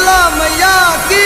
शीतला मैया की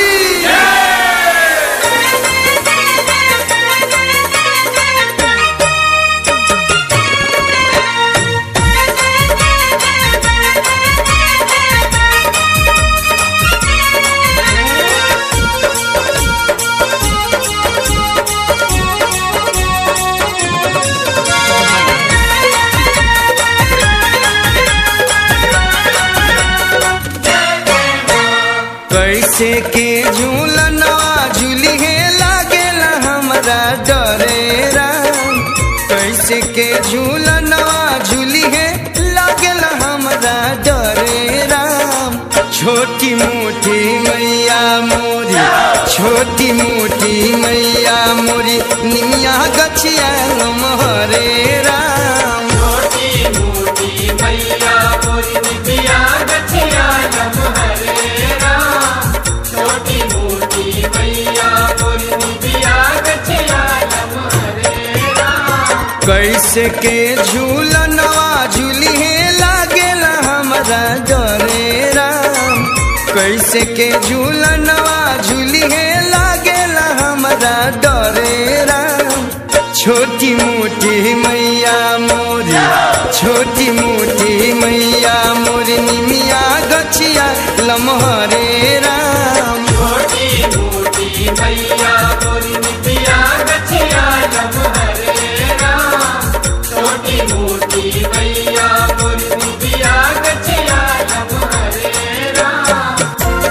कैसे के झूलनवा झूली है लागेला हमरा डरे राम कैसे के झूलनवा झूली है लागेला हमरा डरे राम छोटी मोटी मैया मोरी छोटी मोटी मैया मोरी निमिया गछिया हरे राम छोटी मोटी मैया मोरी निबिया गछिया नम हरे राम छोटी मोटी मैया मोरी निबिया गछिया नम हरे राम कैसे के झूलनवा झूली है लागेला हमरा डरे राम कैसे के झूलनवा झूली है लागेला हमरा डरे राम छोटी मोटी मैया मोरी छोटी मोटी मैया मोरी निमिया गछिया लमहरे राम छोटी मोटी मैया मोरी निबिया गछिया नम हरे राम छोटी मोटी मैया मोरी निबिया गछिया नम हरे राम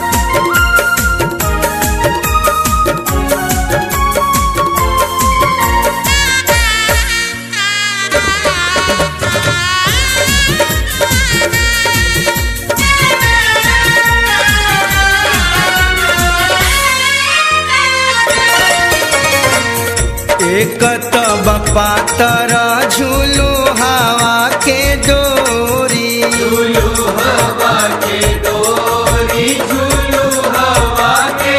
एक तब पातर झूलू हवा के डोरी झूलू हवा के डोरी झूलू हवा के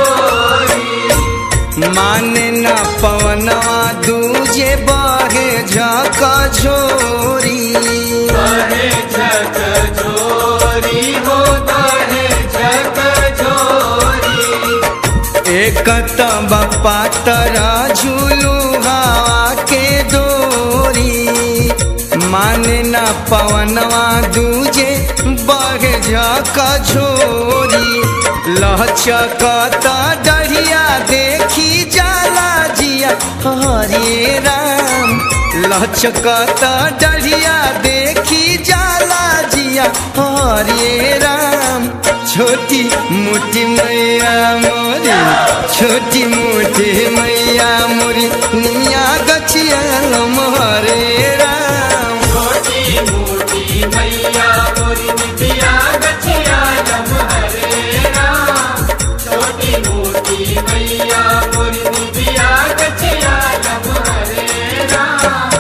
डोरी माने न पवनवा दूजे बहे झक झोरी बहे झक झोरी हो बहे झक झोरी एक तब पातर झूलू हवा के डोरी माने न पवनवा दूजे बहे झक झोरी लहचकत डढ़िया देखी जाला जिया हरे राम लहचकत डढ़िया देखी जाला जिया हरे राम छोटी मोटी मैया मोरी छोटी मोटी मैया मोरी निमिया गछिया हरे राम छोटी मोटी मैया मोरी निबिया गछिया नम हरे राम छोटी मोटी मैया मोरी निबिया गछिया नम हरे राम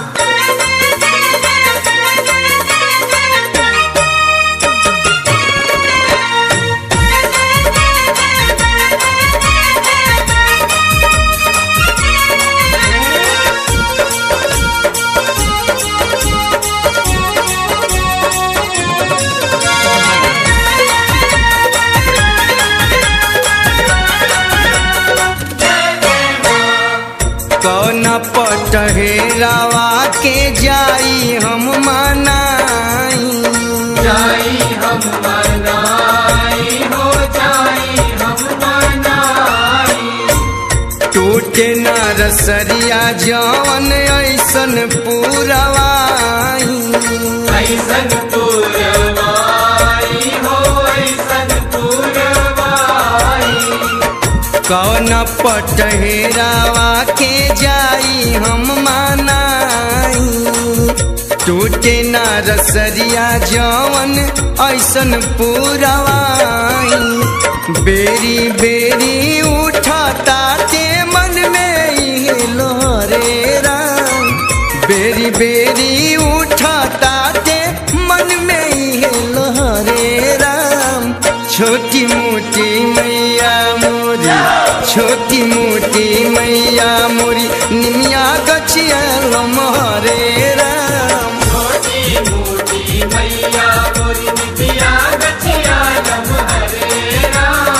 कौन पटहेरावा के जाई हम मनाई जाई हम मनाई हो जाई हम मनाई टूटे न रसरिया जवन ऐसन पूरवाई ऐसन पुरवाई हो ऐसन पुरवाई कौन पटहेरावा के जाई हम मनाई टूटे न रसरिया जवन ऐसन पूरवाई बेरी बेरी उठता ते मन में इहे लोहरे राम बेरी बेरी उठता ते मन में इहे लोहरे राम छोटी मोटी मैया मोरी छोटी मोटी मैया मोरी निमिया गछिया मोहरे राम छोटी मोटी मैया मोरी निबिया गछिया नम हरे राम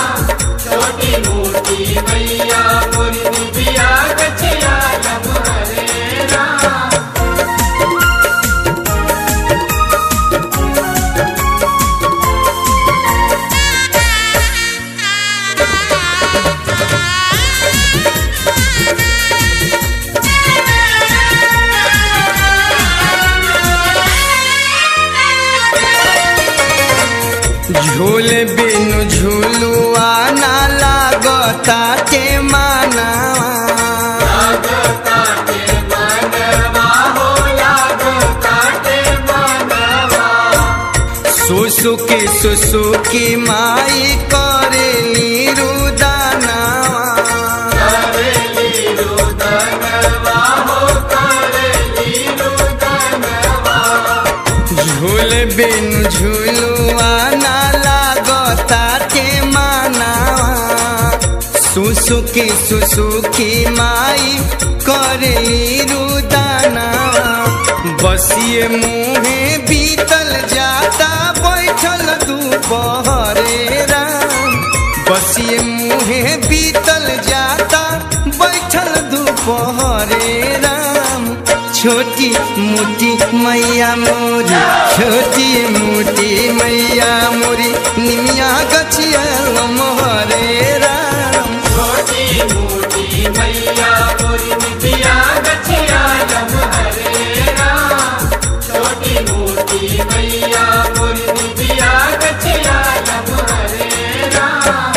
झूल बिनु झूलुआ ना लागता के मानवा लागता के मनवा हो लागता के मनवा सुसुकी सुसुकी माई करेली रुदानवा करेली रुदनवा हो करेली रुदनवा झूल बिनु झूलुआ ना लागता के मानवा सुसुकी सुसुकी माई करेली रुदानवा बसिए मुहे बीतल जाता बैठल दोपहरे राम बसिए मुहे बीतल जाता बैठल दोपहरे राम छोटी मोटी मैया मोरी छोटी मोटी मैया मोरी निमिया गछिया मोहरे राम छोटी मोटी मैया मोरी नितिया गछिया लम हरे राम छोटी मोटी मैया मोरी नितिया गछिया लम हरे राम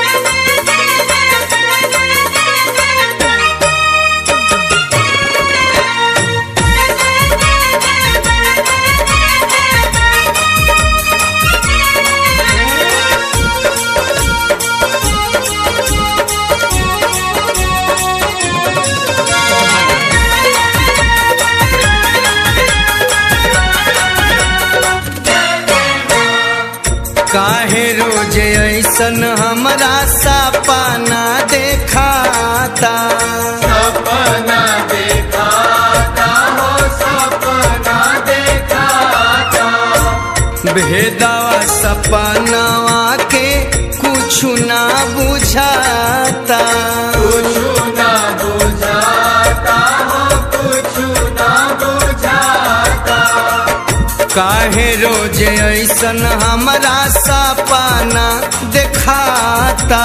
काहे रोज ऐसन हमरा सपना देखाता सपना देखाता हो सपना देखाता भेदवा सपनवा के कुछ ना बुझाता कुछु ना बुझाता हो कुछु ना बुझाता काहे रोज ऐसन हमरा सपना देखाता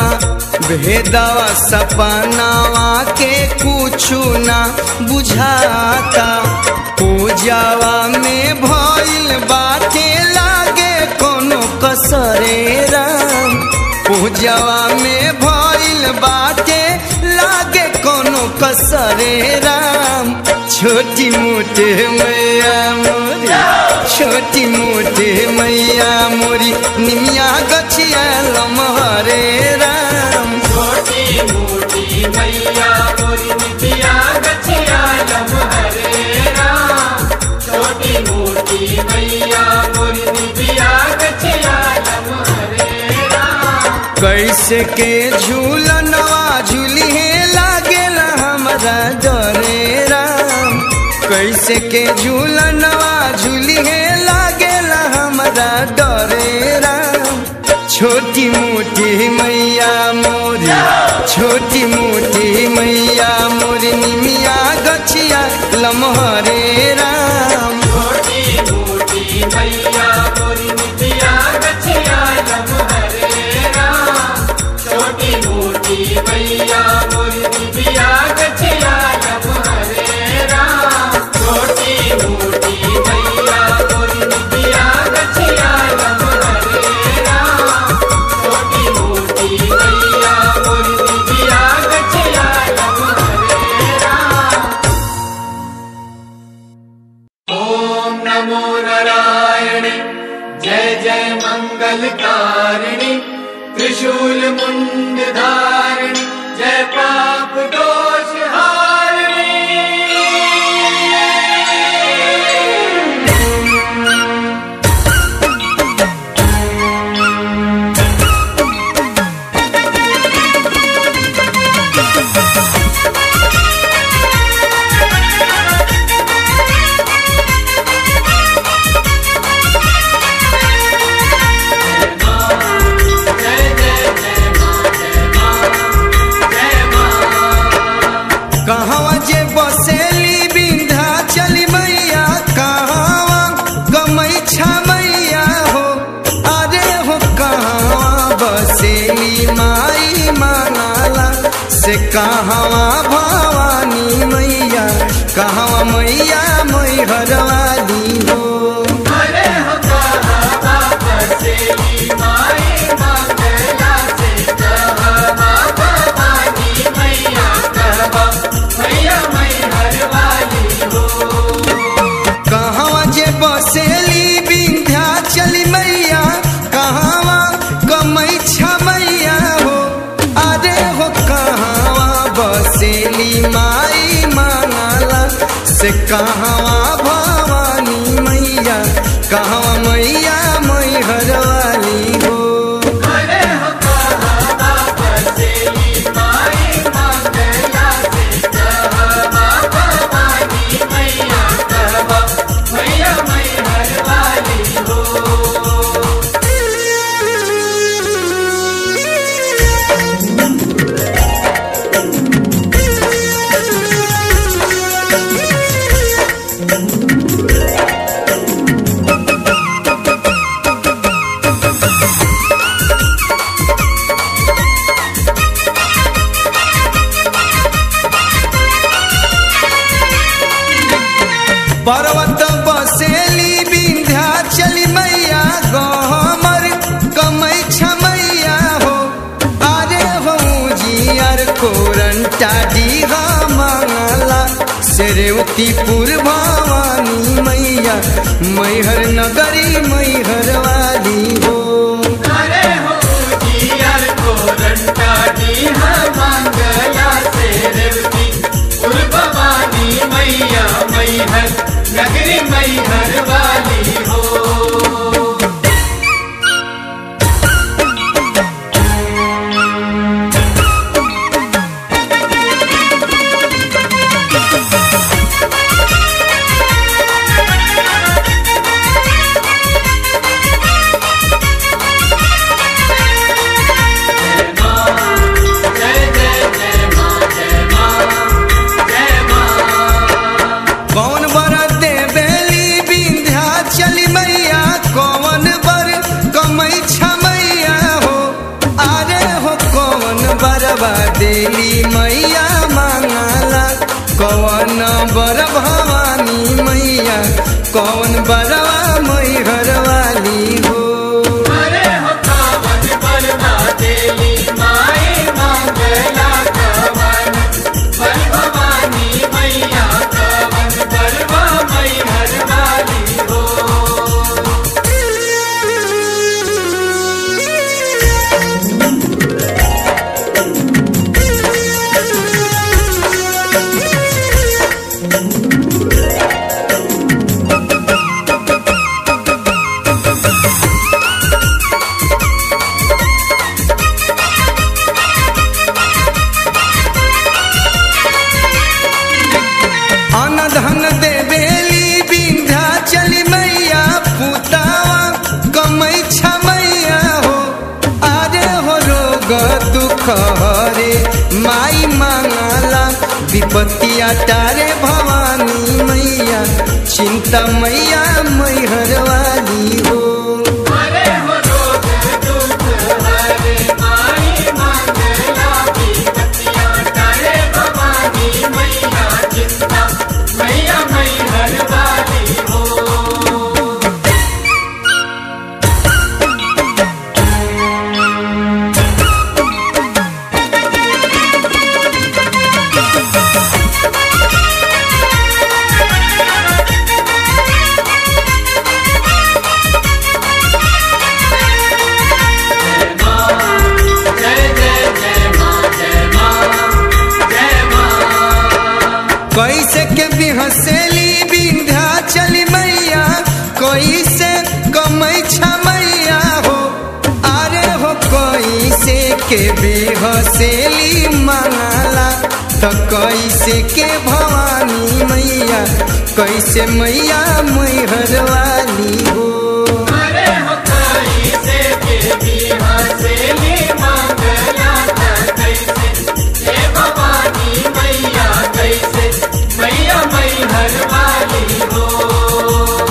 भेदवा सपनावा के कुछु ना बुझाता पूजावा में भइल बाटे लागे कोनो कसरे राम पूजावा में भइल बाटे लागे कोनो कसरे राम छोटी मोटे मैया मोरी छोटी मोटे मैया मोरी निमिया गछिया लमहरे राम छोटी मोटी मैया मोरी नितिया गछिया लम हरे राम छोटी मोटी मैया मोरी नितिया गछिया लम हरे राम कैसे के झूलनवा झूलिहे लागेला हमरा डरे राम कैसे के झूलनवा झूलिहे लागेला हमरा डरे राम छोटी मोटी मैया मोरी छोटी मोटी मैया मोरी निमिया गछिया लमहरे राम छोटी मोटी मैया मोरी नितिया गछिया लम हरे राम छोटी मोटी मैया मोरी नितिया गछिया लम हरे राम छोटी मोटी मैया मोरी नितिया गछिया लम हरे राम छोटी मोटी मैया मोरी नितिया गछिया लम हरे राम ॐ नमो नारायणे जय जय मङ्गलकारिणि त्रिशूल मुण्ड धारिणि जय पाप दोष जय जय जय मां जय मां जय मां कहवा जे बसेली बिंधा चली मैया कहवा गमई मैया हो अरे हो कहवा बसेली माई मानाला से कहवा भवानी मैया कहवा मैया मैहरवाली हो अरे हो कहा वापस से कहवा भवानी मैया कहवा मैया मैहर वाली हो अरे हो कहवा बसेली माई मंगला से कहवा भवानी मैया कहवा मैया मैहर वाली हो पर्वत बसेली विंध्याचली मैया गहमर कमै छमैया हो अरे हो जियर कोरंटा डीहा मंगला सेरेवतीपुर भवानी मैया मैहर नगरी मैहर वाली हो अरे हो जियर को रंटा दी मंगला से रेवती उर भवानी मैया मैहर नगरी मैहर वाली हो जय जय जय माँ जय माँ जय माँ कौन बर देवेली विंध्याचली मैया कौन बर कमै छमैया हो अरे हो कौन बरबा देली मैया मांगला कौन बर भवानी मैया कौन बरवा मैहर वाली हो अरे हो कावन बलवा देली माए मंगला कवन बल भवानी मैया कवन बलवा मैहर वाली हो अन धन देवेली विंध्याचली मैया पुतावा कमै छमैया हो अरे हो रोग दुख हरे माई मांगला विपत्तिया तारे भवानी मैया चिंता मैया मैहर वाली हो अरे हो रोग दुख हरे माई मंगला की बतिया तारे भवानी मैया चिंता मैया मैहर वाली हो जय जय जय माँ जय माँ जय माँ कैसे के बिहसेली विंध्याचली मैया कैसे कमै छमैया हो अरे हो कैसे के बिहसेली मंगला तो कैसे के भवानी मैया कैसे मैया मैहर वाली हो अरे हो कोई से के भी हंसेली मंगला त कैसे हे भवानी मैया कैसे मैया मैहर वाली हो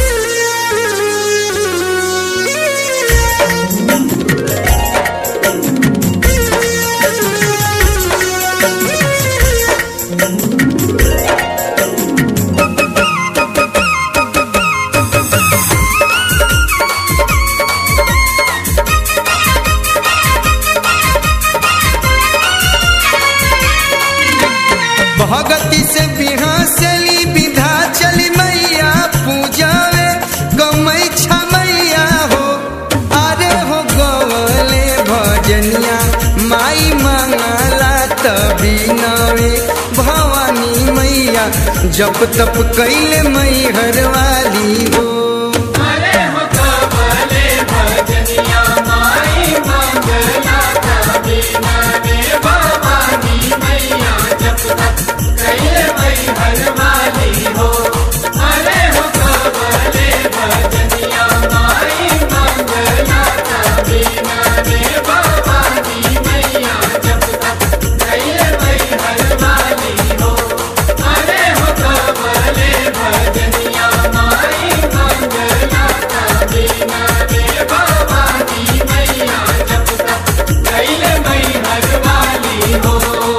भगति से बिहसेली विधा चली मैया पूजावे गमै छमैया हो अरे हो गवले भजनिया माई मंगला तभी नवे भवानी मैया जप तप कैले मई हरवाली हो अरे हो कमले भजनिया माई मंगला कबीना रे भवानी मैया जप तक कैले मई हरवाली हो अरे हो कमले भजनिया माई मंगला कबीना रे भवानी मैया जप तक कैले मई हरवाली हो अरे हो कमले भजनिया माई मंगला कबीना रे भवानी मैया जप तक कैले मई हरवाली हो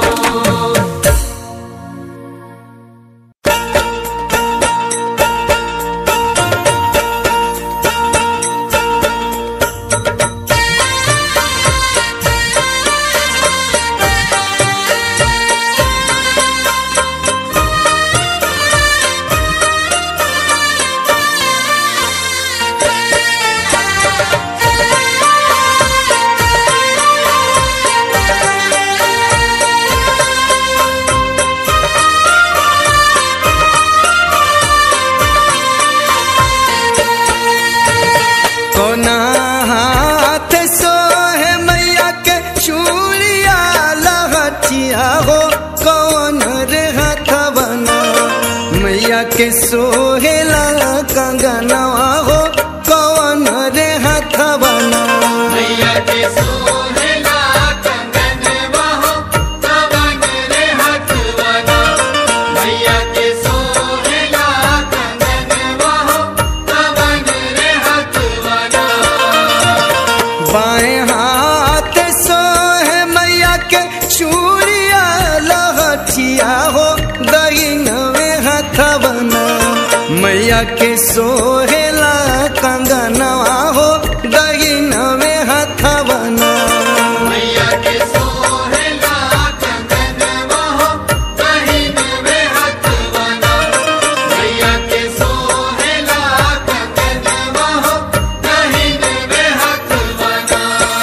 कोना हाथ सोहे मैया के चूड़िया लहटिया हो कौन रे हथवना मैया के सोहेला कंगनवा हो कौन रे हथवना मैया के सोहेला कंगन वहो कवन रे हथवना मैया के सोहेला कंगन वहो कवन रे हथवना बाएं हाथ सोहे मैया के चूड़िया लहटिया हो दहिनवे हथवना मैया के सोहेला कंगनवा हो दहिनवे हथवना मैया के सोहेला कंगन वहो कहिन वे हथवना मैया के सोहेला कंगन वहो कहिन वे हथवना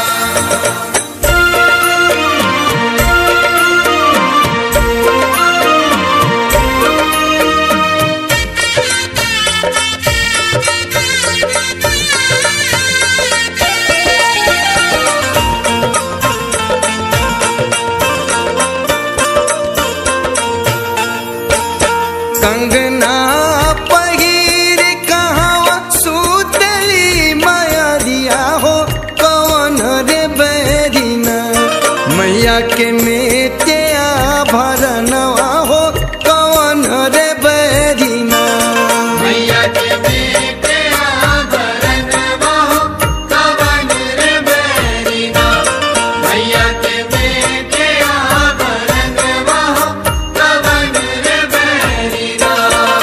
कंगना पहिर कहाँ सुतली माया दिया हो कौन रे बैरिना मैया के मेटे भरनवा हो कौन रे बैरिना मैया के बेटे आभरण वहो कवन रे बैरिना मैया के बेटे आभरण वहो कवन रे बैरिना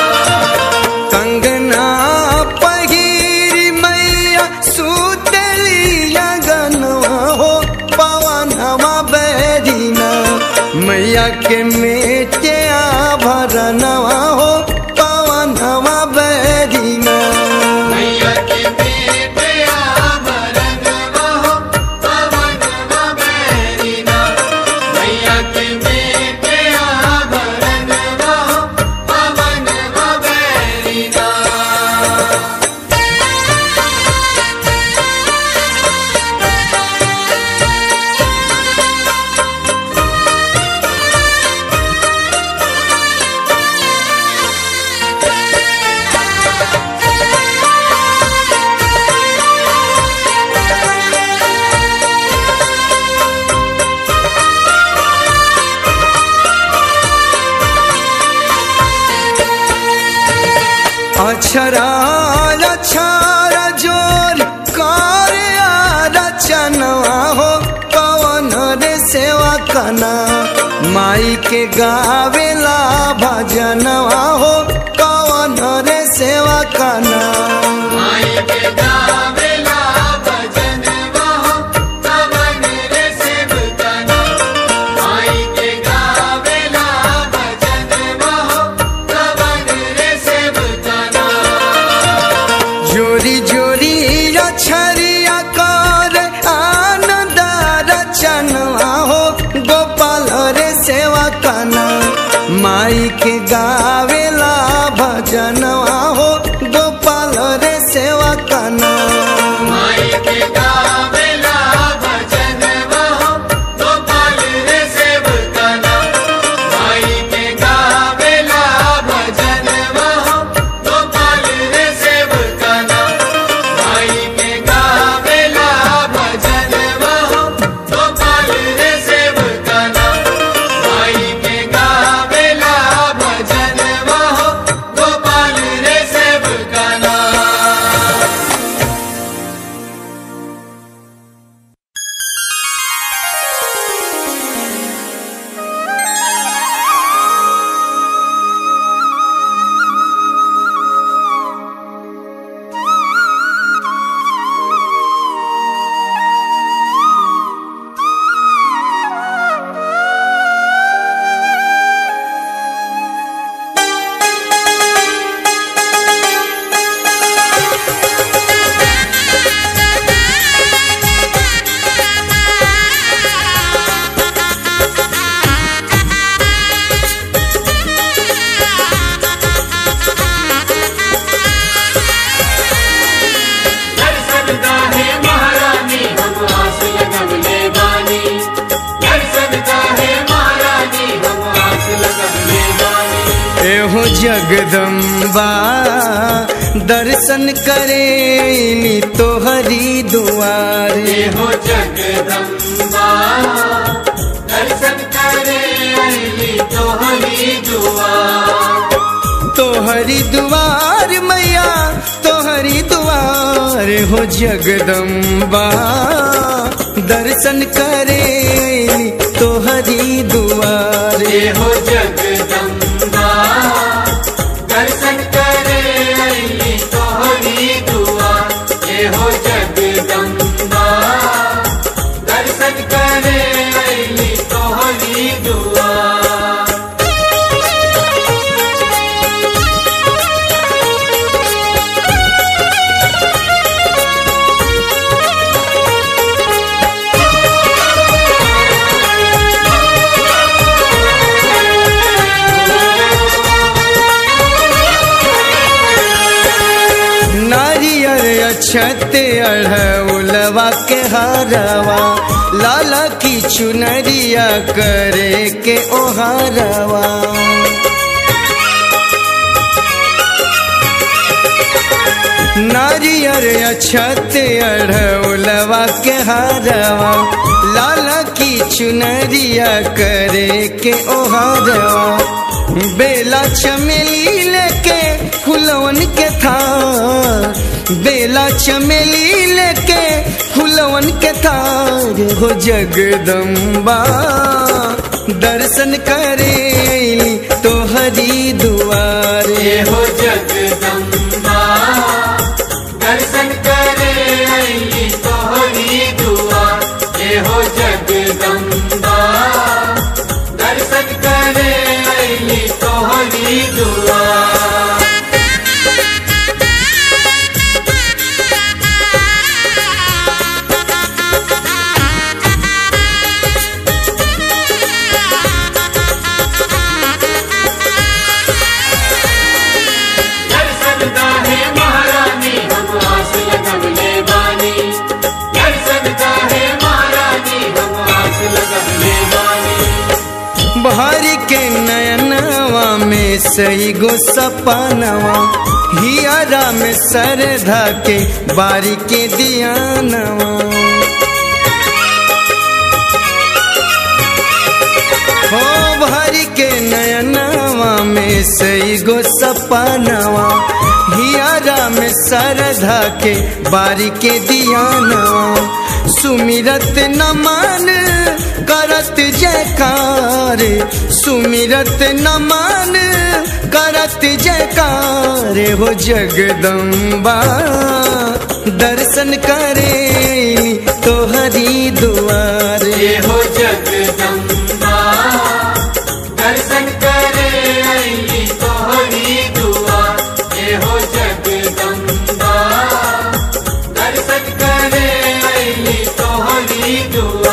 कंगना पहिर मैया सुतली गनवा हो पवनवा बैरिना मैया के मेटे भरनवा हो पवनवा बैरिना मैया के बेटे आभरण वहो कवन बैरिना मैया के बेटे आभरण वहो कवन बैरिना अक्षरा अक्षरा जोर कार्या रचनवा हो पवन रे सेवा कना माई के गावेला भजनवा हो पवन रे सेवा कना माई के गावेला भजन वहो कवन रे सेवकना माई के गावेला भजन वहो कवन रे सेवकना जोरी जोरी अक्षरिया कर आनंद रचनवा हो गोपाल रे सेवा कना माई के गावेला जगदम्बा दर्शन करेली तोहरी दुआरे हो जगदम्बा दर्शन करे अली तोहरी दुआ तोहरी दुआर मैया तोहरी दुआर हो जगदम्बा दर्शन करेली तोहरी दुआरे हो जगदम्बा दर्शन करे अली तोहरी दुआ हो जगदम्बा दर्शन करे अली तोहरी दुआ नारियर अछत अढ़उलवा के हरवा लाला की चुनरिया करे के ओहरवा नारियर अछत अढ़उलवा के हरवा लाला की चुनरिया करे के ओहरवा बेला चमेली लेके फुलवन के थार बेला चमेली लेके फुलवन के थार हो जगदम्बा दर्शन करेली तोहरी दुआरे हो जगदम्बा दर्शन करे अली तोहरी दुआ हो जगदम्बा दर्शन करे अली तोहरी दुआ दर्शन है महारानी हम आस लगवले बानी दर्शन है महारानी हम आस लगवले बानी बहारी के नयनवा में सही गो सपनवा हियारा में सरधा के बारी के दियानवा हो भारी के नयनवा में सही गो सपनवा हियारा में सरधा के बारी के दियानवा सुमिरत नमन करत जयकार सुमिरत नमन करत जयकार हो जगदम्बा दर्शन करे तोहरी दुआरे हो जगदम्बा दर्शन करे अली तोहरी दुआ हो जगदम्बा दर्शन करे अली तोहरी दुआ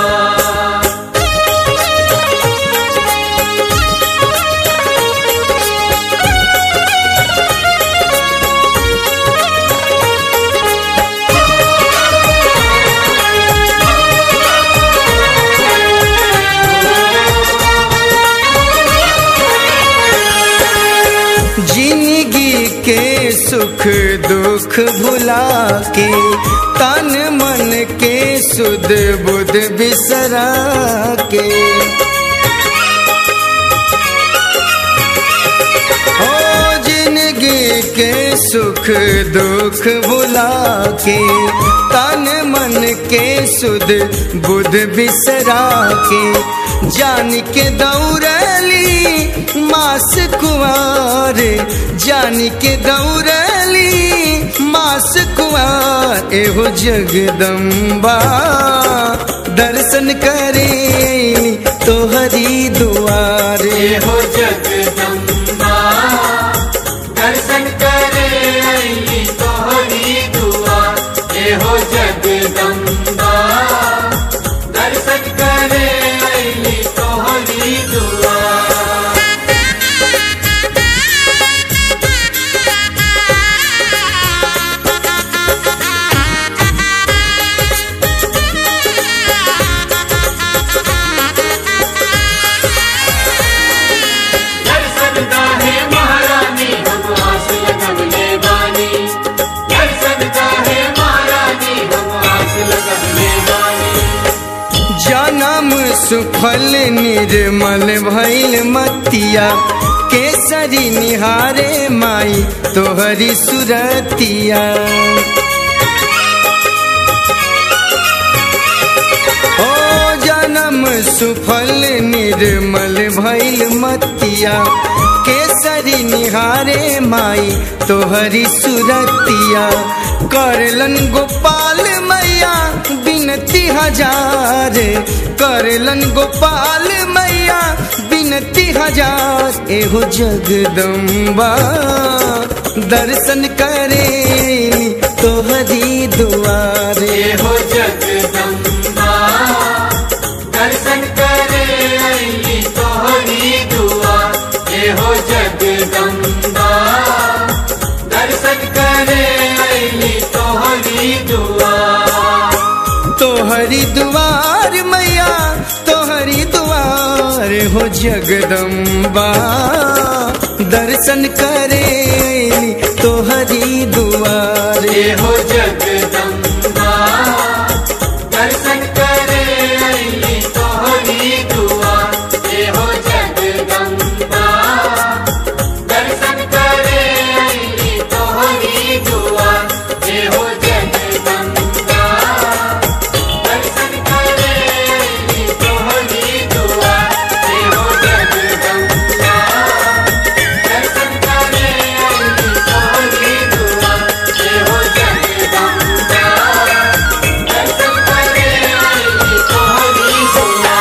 जिंदगी के सुख दुख भुला के तन मन के सुध बुध बिसरा के ओ जिंदगी के सुख दुख भुला के तन मन के सुध बुध बिसरा के जान के दौड़ली मास कुआर जान के दौड़ली मास कुआर एहो जगदम्बा दर्शन करे तोहरी दुआरे हो जगदम्बा दर्शन करे अली तोहरी दुआ हो जगदम्बा दर्शन करे अली तोहरी दुआ दर्शन है महारानी सुफल निर्मल भैल मतिया केसरी निहारे माई तोहरी सुरतिया ओ जन्म सुफल निर्मल भैल मतिया केसरी निहारे माई तोहरी सुरतिया करलन गोपाल मैया बिनती हजार करलन गोपाल मैया बिनती हजार एहो जगदम्बा दर्शन करे तोहरी दुआरे ये हो जगदम्बा दर्शन करे अली तोहरी दुआ ये हो जगदम्बा दर्शन करे अली तोहरी दुआ तोहरी दुआर मैया तोहरी दुआर हो जगदम्बा दर्शन करे तोहरी दुआर ये हो जगदम्बा दर्शन करे अली तोहरी दुआ ये हो जगदम्बा दर्शन करे अली तोहरी दुआ ये हो जगदम्बा दर्शन करे अली तोहरी दुआ ये हो जगदम्बा दर्शन करे अली तोहरी दुआ ये हो जगदम्बा दर्शन करे अली तोहरी दुआ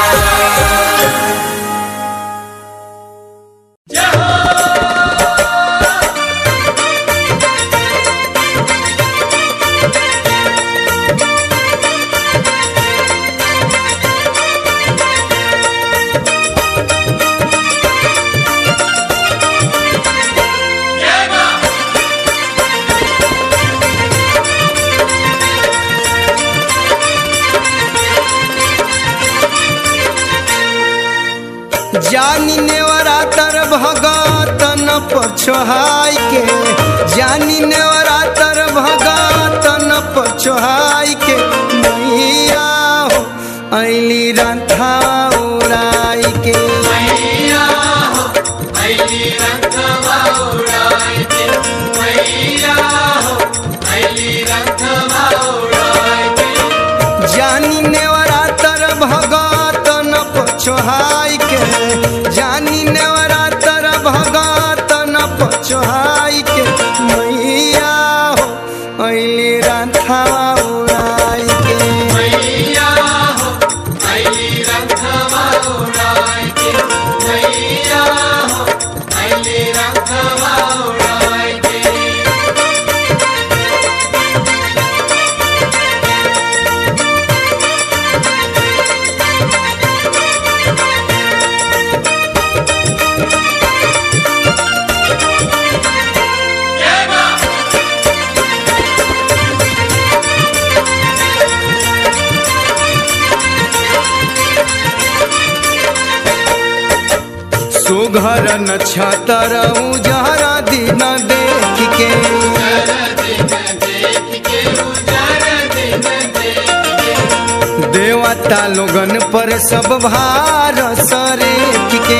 जानी नेवरा तर भगतन पछोहाई के जानी नेवरा तर भगतन पछोहाई के मैया हो ऐली रंथा उड़ाई के मैया हो अली रंगवा उड़ाए के मैया हो अली रंगवा उड़ाए के जानी नेवरा तर भगतन पछोहाई के जानी नेवरा तर भगतन पछोहाई के मैया हो ऐली रंथा उड़ाई के मैया हो अली रंगवा उड़ाए के मैया हो अली रंगवा उड़ाए के सुघर न छतर उजहरा दिन देख के देवता लोगन पर सब भार सरेख के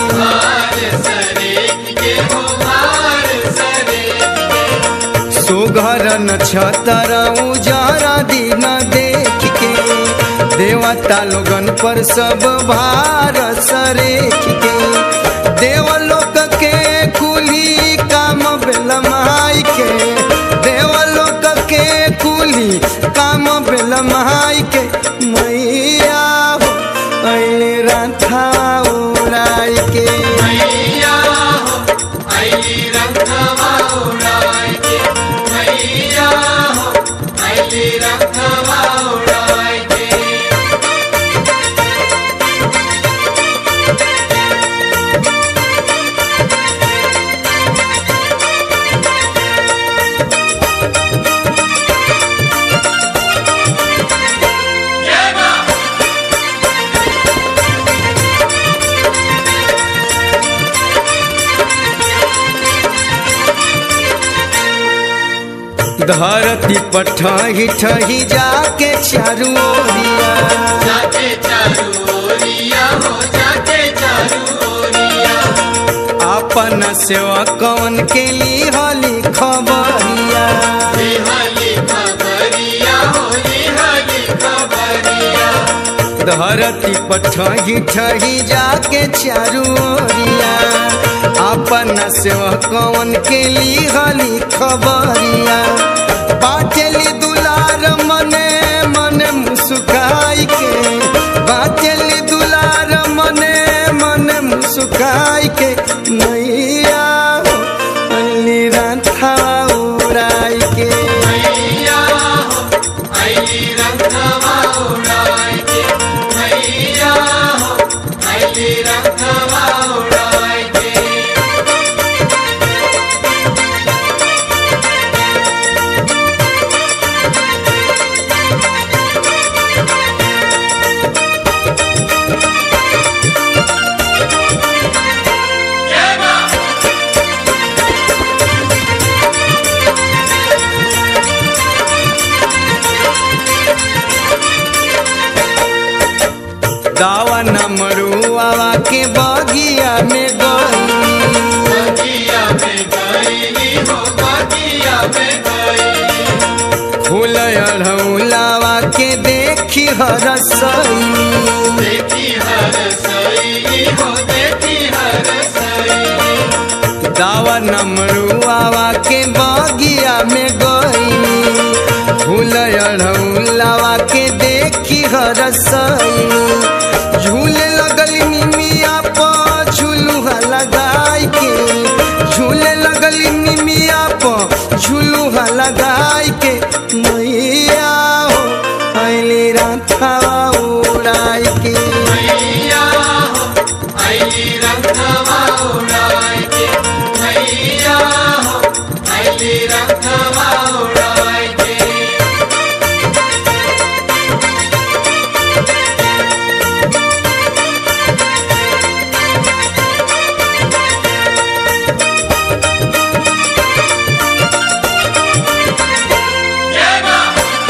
सुघर न छतर उजहरा दिन देख के देवता लोगन पर सब भार सरेख के देवलोक के कुली काम बेलमाई के देवलोक के कुली काम बेलमाई के मैया हो ऐले राथा उड़ाई के मैया हो अली रंगवा उड़ाए के मैया हो अली रंगवा उड़ाए के धरती पर ठही ठही जाके चारू ओरिया जाके चारू ओरिया अपन सेवा कौन के लिए हली खबरिया लिहली खबरिया हो लिहली खबरिया धरती पर ठही ठही जाके चारू ओरिया अपन सेवा कौन के लिए हली खबरिया बाटेली दुलार मने मने मुस्काई के बाटेली दुलार मने मने मुस्काई के नैया हो, अली राधा उड़ाई के मैया हो अली रंगवा उड़ाई के मैया हो अली रंगवा उड़ाई के जय मां दावा नमरुआ के बगिया में गई बगिया में गईली हो बगिया में गईली फूल अढ़ौलावा के देखी हरसई देखी हर सईली हो देखी हर सईली दावा नमरुआ के बगिया में गई फूल अढ़ौलावा के देखी हरसई झूले लगल निमिया पर झुलुहा लगाई के झूले लगल निमिया पर झुलुहा लगाई के मैया हो अली राधा उड़ाई के मैया हो अली रंगवा उड़ाई के मैया हो अली रंगवा उड़ाई के जय मां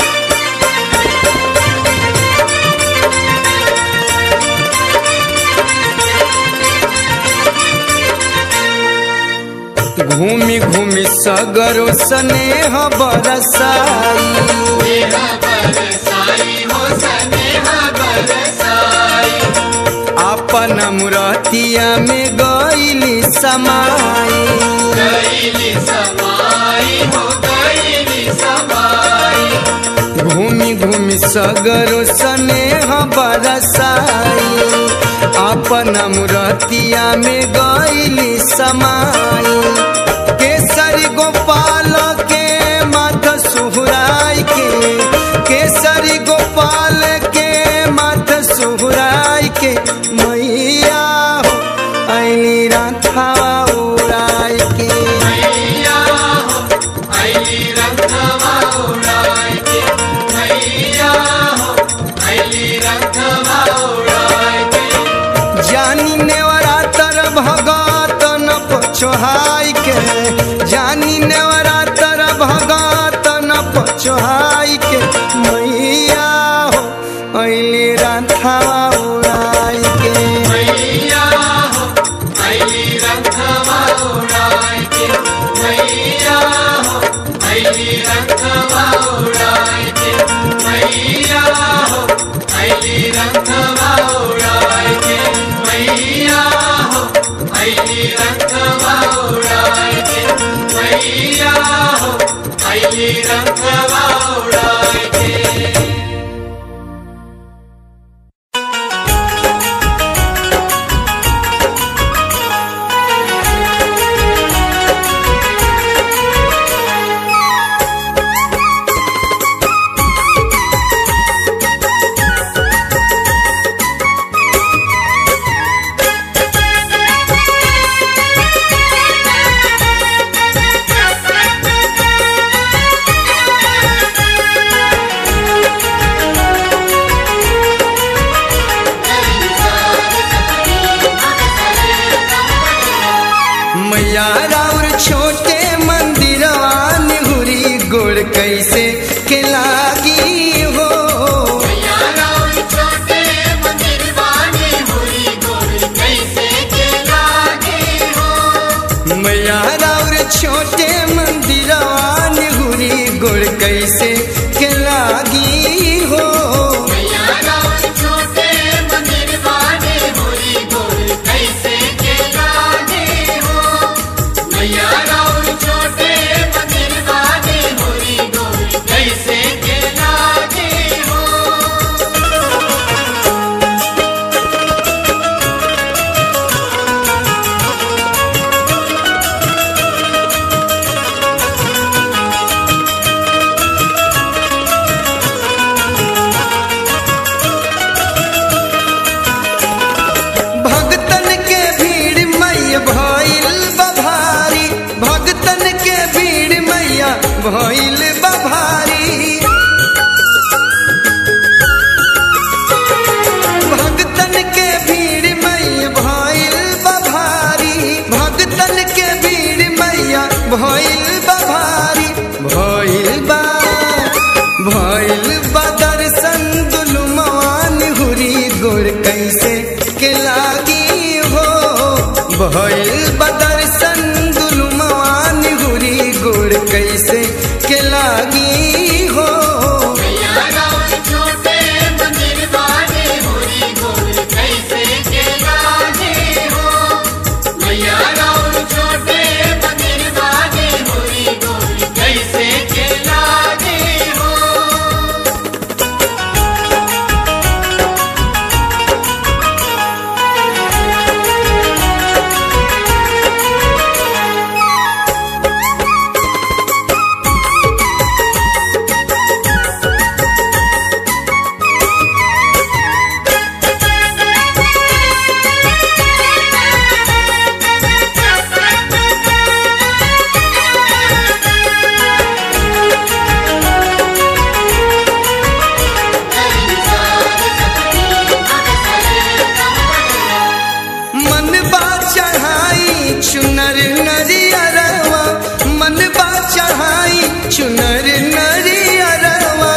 घूमी घूमी सगरो स्नेह बरसाई स्नेह बरसाई हो स्नेह बरसाई अपन मुरतिया में गईली समाई गईली समाई हो गईली समाई घूमी घूमी सगरो स्नेह बरसाई अपन मुरतिया में गईली समाई केसरी गोपाल के माथ सुहराई के केसरी गोपाल के माथ सुहराई के मैया हो अली राधा उड़ाई के मैया हो अली रंगवा उड़ाई के मैया हो अली रंगवा उड़ाई के जानी नेवरा तर भगत न पछोहाई के जानी नेवरा तर भगत न पछोहाई के मैया हो अली राधा उड़ाई के मैया हो अली रंगवा उड़ाई के मैया हो अली रंगवा उड़ाई के मैया हो अली रंगवा उड़ाई के मैया हो अली रंगवा उड़ाई के मैया हो अली रंगवा उड़ाई के Thank छोटे मंदिरवान हुरी गुड़ कैसे के लागी हो मैया राउर छोटे मंदिर वाले होरी गोल कैसे के लागे हो मैया राउर छोटे मंदिर वाले होरी गोल कैसे के लागे हो भगतन के भीड़ मैया भइल बभारी भगतन के भीड़ मैया भइल बभारी भगतन के भीड़ मैया भइल बभारी भगतन के भीड़ मैया भइल बभारी भइल बा भइल बा दर्शन दुलुमान हुरी गोर कैसे के लागी हो भइल बा दर्शन दुलुमान हुरी गोर कैसे के लागी हो मैया राउर छोटे मंदिर वाले होरी गोल कैसे के लागे हो मैया राउर छोटे मंदिर वाले होरी गोल कैसे के लागे हो मन बा चढ़ाई चुनर नरियरवा मन बा चढ़ाई चुनर नरियरवा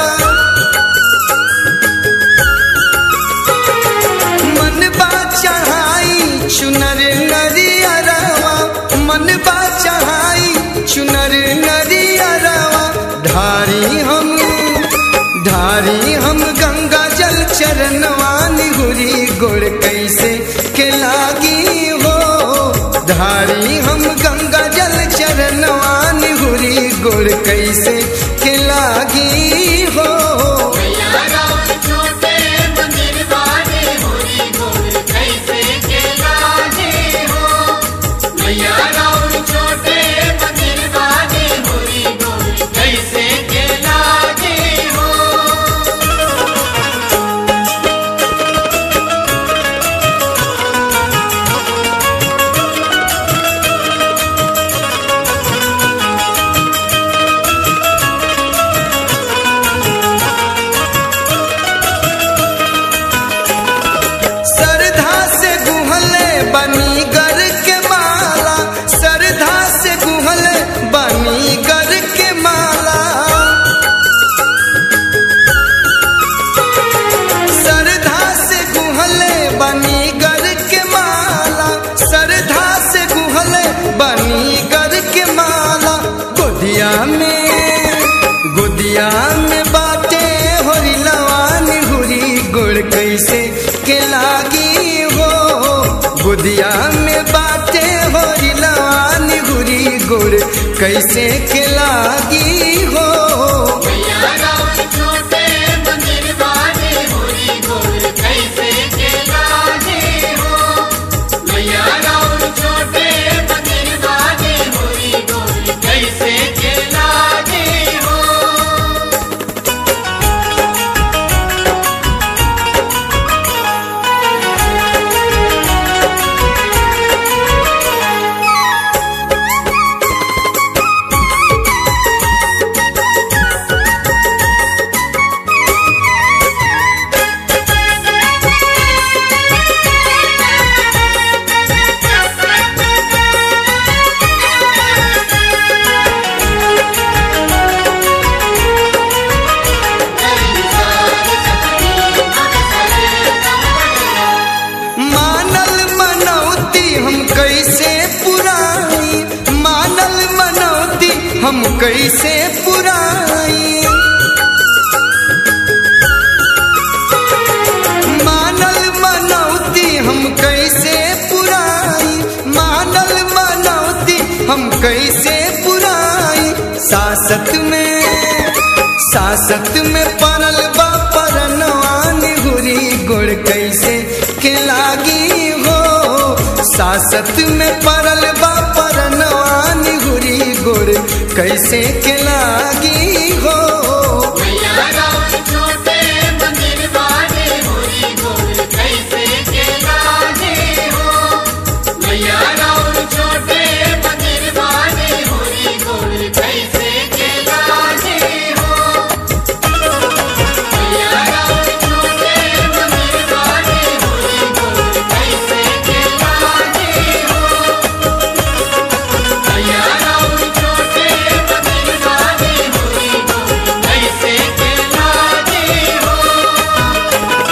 मन बा चढ़ाई चुनर नरियरवा मन बा चढ़ाई चुनर नरियरवा धारी हम धारी हम गंगा जल चरणवान हुरी गोड़ कैसे के लागी हो धारी हम गंगा जल चरणवान हुरी गोड़ कैसे के लागी हो मैया राउर छोटे मंदिर वाले होरी गोल कैसे के लागे हो मैया राउर छोटे मंदिर वाले होरी गोल कैसे के लागे हो सरधा से गुहले बनी गर के माला सरधा से गुहले बनी गर के माला सरधा से गुहले बनी गर के माला सरधा से गुहले बनी गर के माला गोदिया में गोदिया में बाटे होरी लवान हुरी गुड़ कैसे के लागी हो गोदिया में बाटे होरी लवान हुरी गुड़ कैसे के लागी हो मैया राउर छोटे मंदिर वाले होरी गोल कैसे के लागे हो मैया राउर छोटे मंदिर वाले होरी गोल कैसे के लागे हो सरधा सासत में परल बा परनवान हुरी गुड़ कैसे के लागी हो सासत में परल बा परनवान हुरी गुड़ कैसे के लागी हो मैया राम छोटे मंदिर वाले होरी गोल कैसे के लागे हो मैया राम छोटे मंदिर वाले होरी गोल कैसे के लागे हो मैया राम छोटे मंदिर वाले होरी गोल कैसे के लागे हो मैया राम छोटे मंदिर वाले होरी गोल कैसे के लागे हो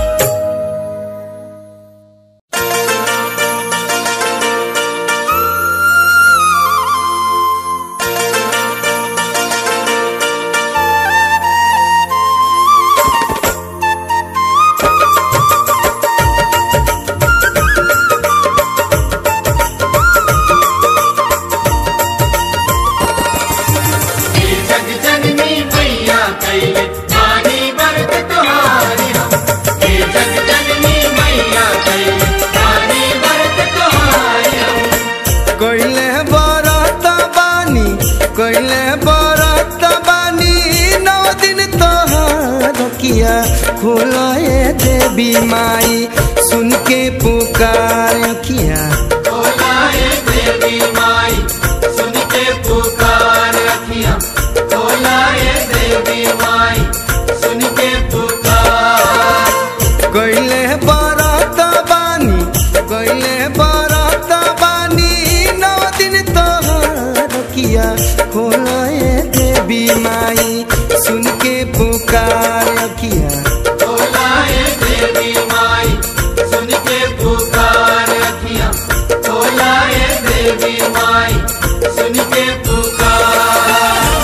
हे जग जननी मैया कैले पानी बरत तुहारी हम हे जग जननी मैया कैले पानी बरत तुहारी हम कैले बरत बानी कैले बरत बानी नौ दिन तोहार किया खोलाए देवी माई सुन के पुकार किया तोलाए देवी माई सुन के पुकार रखिया तोलाए देवी माई सुन के पुकार कैले बरत बानी कैले बरत बानी नौ दिन तोहार किया खोलाए देवी माई सुन के पुकार किया तोलाए देवी माई सुन के पुकार रखिया तोलाए देवी माई सुन के पुकार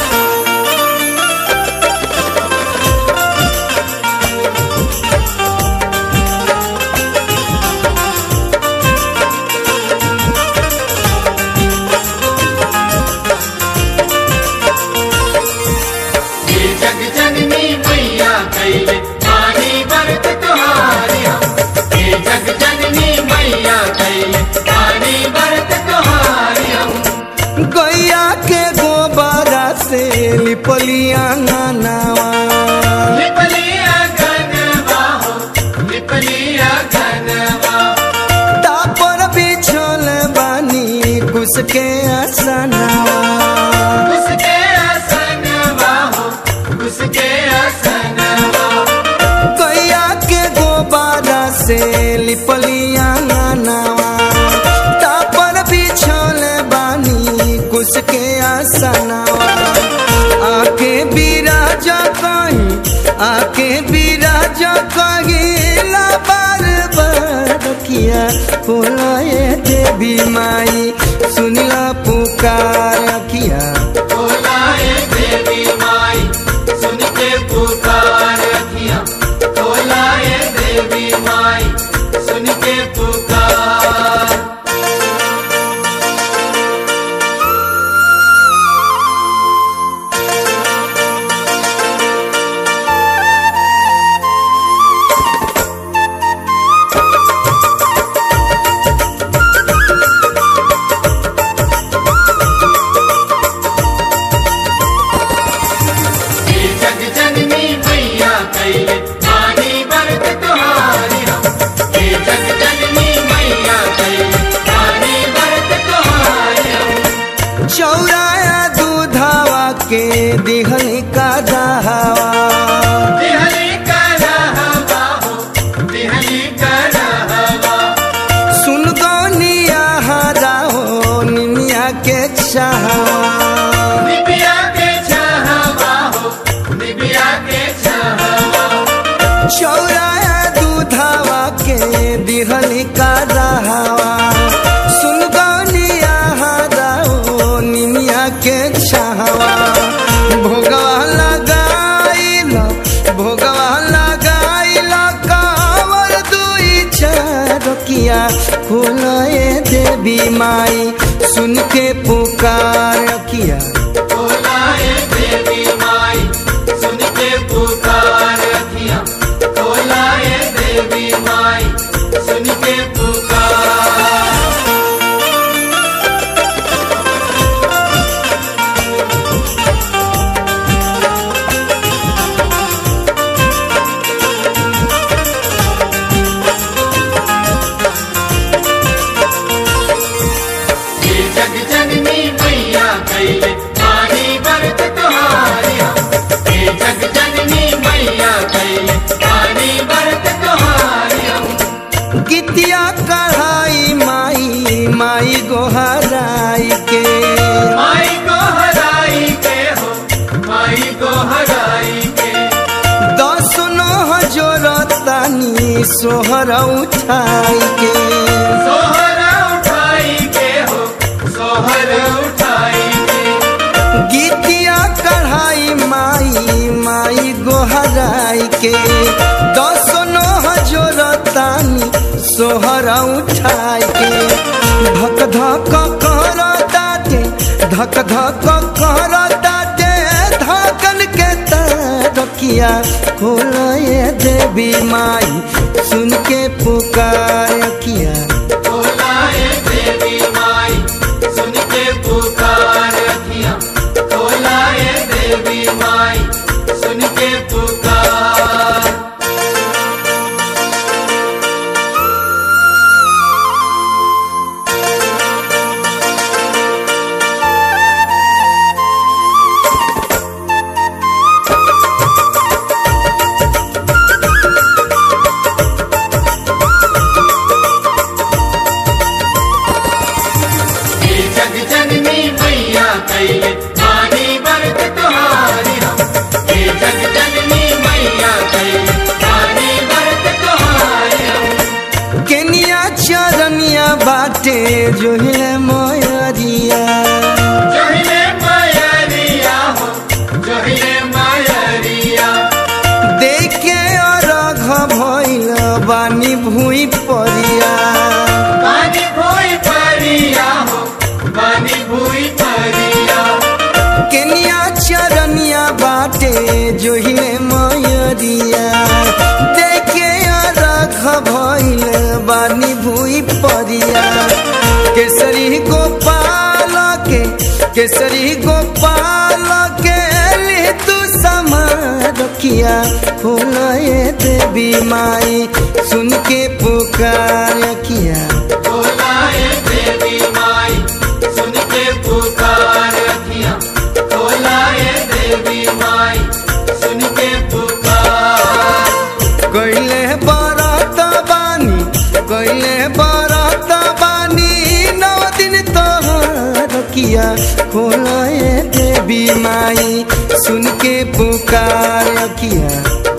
ये जग जननी मैया कैले पानी बरत तुहारी हम ये जग जननी मैया कैले पानी बरत तुहारी हम गैया के गोबरा से लिपलिया नावा लिपलिया घनवा हो लिपलिया घनवा तापर बिछल बानी कुछ के आसनावा उसके आसनवा हो उसके आसनवा गैया के गोबरा से लिपलिया नावा तापर बिछल बानी कुछ के आसनावा आके बिराजा कहीं आके बिराजा कहीं ला बार बार किया बोलाए देवी माई सुनला पुकार किया तोलाए देवी माई सुन के पुकार रखिया तोलाए देवी माई सुन के पुकार ये जग जननी मैया कैले पानी बरत तुहारी हम ये जग जननी मैया कैले पानी बरत तुहारी हम चौराया दूधावा के दिहल का दहावा बिहली का रहवा हो बिहली का रहवा सुन गौनिया हरा हो निनिया के चाहवा निबिया के छहवा हो निबिया के छहवा चौराया दूधावा के दिहल का दहावा सुन गौनिया हरा हो निनिया के चाहवा भोगवा लगाइल भोगवा लगाइल कावर दुई चारकिया खोलाए देवी माई सुन के पुकार किया तोलाए देवी माई सुन के सोहर उठाई के सोहर उठाई के हो सोहर उठाई के गीतिया कढ़ाई माई माई गोहराई के दसो नोह जोरतानी सोहर उठाई के धक धक कर दाटे धक धक कर दाटे धकन के तरकिया खोलए देवी माई सुन के पुकार किया बोलाए देवी माई सुन के पुकार अखियाँ बोलाए देवी माई सुन के पुकार ये जग जननी मैया कैले पानी बरत तुम्हारी हम ये जग जननी मैया कैले पानी बरत तुम्हारी हम केनिया चरनिया बाटे जो है मोयरिया जहिले मायरिया हो जहिले मायरिया देखे अरघ भइल बानी भूई परिया पानी भोई परिया हो पानी भोई परिया केनिया चरनिया बाटे जो है मोयरिया देखे अरघ भइल बानी भूई परिया केसरी गोपाल के केसरी गोपाल के लिए तू समारकिया खोलए देवी माई सुन के पुकार किया बोलाए देवी माई सुन के पुकार अखियाँ बोलाए देवी माई सुन के पुकार कैले बरत बानी कैले बरत बानी नौ दिन तोहर किया खोलए देवी माई सुन के पुकार किया